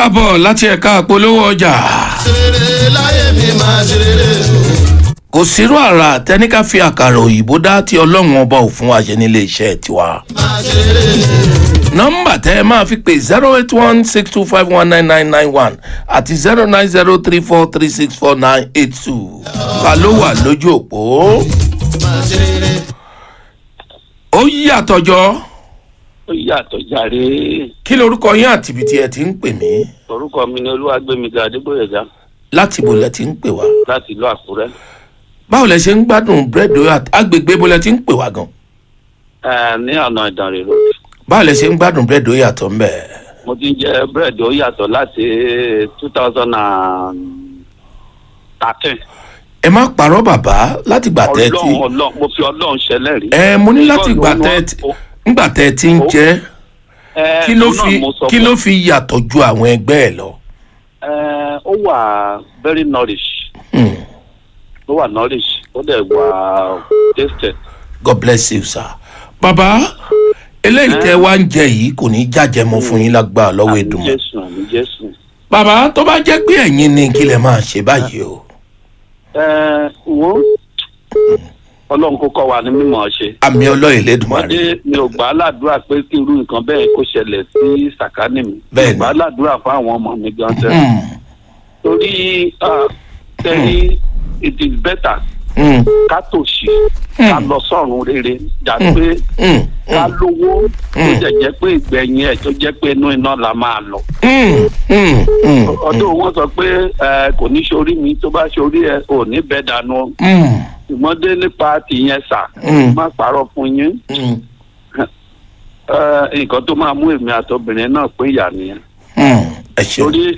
káàbọ̀ láti ẹ̀ka àpolówó ọjà. ṣeré láyé mi máa ṣeré o. kò sírú àrà tẹnika fi àkàrà òyìnbó dá tí ọlọ́run ọba ò fún wa ṣe nílé iṣẹ́ tiwa. máa ṣeré nọ́mbà tẹ́ ẹ máa fi pè zero eight one six two five one nine nine nine one àti zero nine zero three four three six four nine eight two. ta ló wà lójú òpó? máa ṣeré. ó yàtọ̀ jọ. ó yàtọ̀ jàre kí lorúkọ yín àti ibi tí ẹ ti ń pè mí? orúkọ mi ni olúwàgbẹmíga adégbòyèga láti ibo lẹ ti ń pè wá? láti ìlú àkúrẹ́ báwo lẹ ṣe ń gbádùn búrẹ́dì àti agbègbè ibo lẹ ti ń pè wá gan? ẹ ní ọ̀nà ìdànrè road báwo lẹ ṣe ń gbádùn búrẹ́dì ó yàtọ̀ ń bẹ̀? mo ti ń jẹ búrẹ́dì ó yàtọ̀ láti two thousand and thirteen ẹ má parọ́ bàbá láti gbà tẹ́ ẹ ti ọlọ́run ọlọ́run mo fi ọlọ́run ṣẹlẹ̀ rí. ẹ mo ní láti gbà Bọ́ọ̀lù tẹ́ ẹ wọn- ti ńgbà tẹ́ ẹ ti ń jẹ́ ẹ, kí ló òun náà fi mo sọ kí fún ló ẹ. fi yàtọ̀ ju àwọn ẹgbẹ́ ẹ lọ. ẹ ó wà very nourish Hmm. ó wà nourish ó dẹ̀ wà tasted. God bless you sir. bàbá eléyìí tẹ́ wá ń jẹ yìí kò ní í jájẹ mọ́ fún yín lágbára lọ́wọ́ àmì ìdùnnú. jésù àmì jésù. bàbá tó bá jẹ́ pé ẹ̀yin ni kí lẹ máa ṣe báyìí o. ẹ wo ọlọ́run kó kọ́ wa ní mímọ̀ ṣe. àmì ọlọ́yin lẹ́dùnmarè. wọ́n mi ò gbà á ládùúrà pé kí irú nǹkan bẹ́ẹ̀ kó ṣẹlẹ̀ sí sàkánì mi. Bẹ́ẹ̀ni. mi ò gbà á ládùúrà fún àwọn ọmọ mi gan tẹ́. Hmm. torí ah, tẹ́lí it is better Hmm. ká tòṣì ká lọ sọ́run rere jà pé Hmm. ká lówó tó jẹ́ jẹ́ pé ìgbẹ̀yìn ẹ̀ tó jẹ́ pé inú iná la máa lọ. Hmm. Hmm. Hmm. ọdún wọn sọ pé ẹ, kò ní sórí mi tó bá sórí ẹ ò ní bẹ́ẹ̀ dànù Hmm. ṣùgbọ́n dé nípa tìyẹn sà Mm. má parọ́ fún yín. Hmm. Ẹ, nǹkan tó máa mú èmi àtọbìnrin náà pín ìyá nìyẹn Hmm. ẹ ṣeun. torí